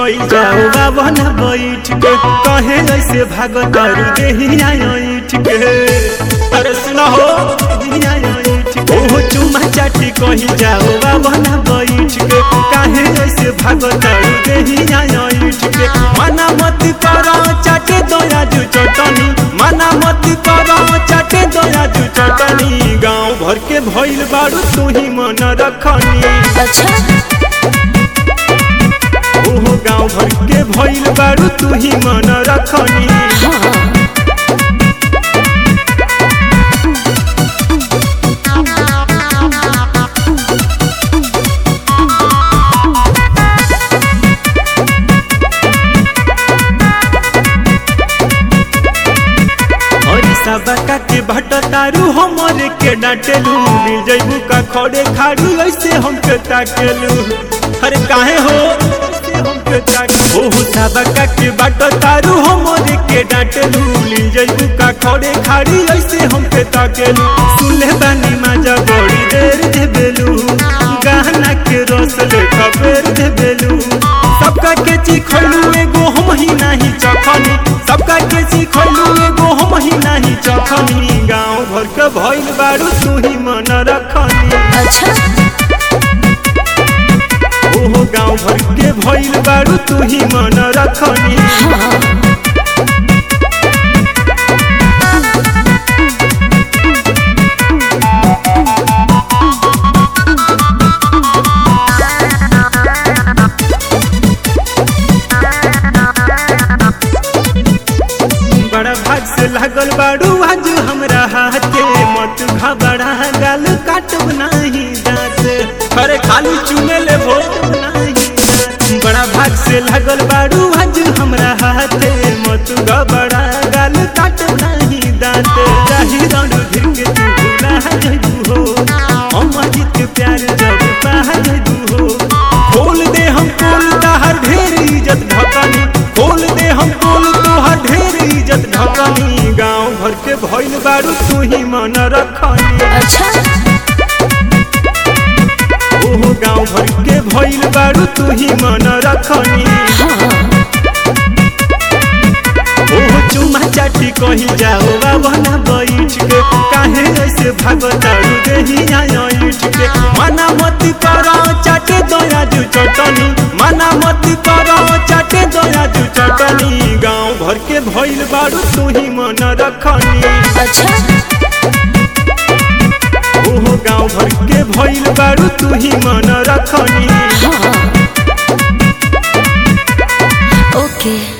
कही जाओ बाबा न बैठ के कहे ऐसे भागो तारू देहिया ऐठ के अरे सुनो हो देहिया ऐठ के ओहो चुमा चाटी कही जाओ बाबा न बैठ के काहे ऐसे भागो तारू देहिया ऐठ के मना मत करो चाटे दोया जू चटनी मना मत करो चाटे दोया जू चटनी गांव भर के भइल बारू तू ही मन रखनी अच्छा ओहो गांव भर के भइल बारू तू ही मन रखनी हाँ हरी सबका के भट तारू हमरे के डांटेलू मिल जइबू का खड़े खाड़ू ऐसे हमके ताकेलू अरे काहे हो ऐसे हमके ताके ओहो सबका के भट तारू हमरे के डांटेलू मिल जइबू का खड़े खाड़ी ऐसे हमके ताकेलू सुनले बानी माजा बड़ी देर देबेलू गहना के रस लेखा बेर देबेलू सबका के चिखलू एगो हम ही नहीं चखनी सबका के चिखलू एगो हम ही नहीं चखनी गांव भर के भइल बारू तू ही मन रखनी अच्छा ओहो गांव भर के भइल बारू तू ही मन रखनी हाँ बड़ा भाग से लागल बारू आज हमरा हाथे मत घबरा गाल काटब नाही दांत अरे खाली चुमे ले भोट नाही दांत। बड़ा भाग से लागल बारू आज हमरा हाथे मत घबरा गाल काटब नाही दांत जाहि रण धिर के तू भुला जइबू हो हम अजित के प्यार जब पा जइबू हो खोल दे हम खोल ताहर ढेर इज्जत ढकनी खोल दे हम खोल तोहर ढेर इज्जत ढकनी गांव भर के भइल बारू तू ही मन रखनी अच्छा ओहो गांव भर के भइल बारू तू ही मन रखनी हाँ ओहो चुमा चाटी कही जाओ बाबा ना बैठ के काहे ऐसे भागो तारू देहिया ऐठ के मना मत करो चाटे दोया जू चटनी मना मत करो चाटे दोया जू चटनी गांव भर के भइल बारू तू ही मन रखनी अच्छा ओहो गांव भर के भइल बारू तू ही मन रखनी हाँ ओके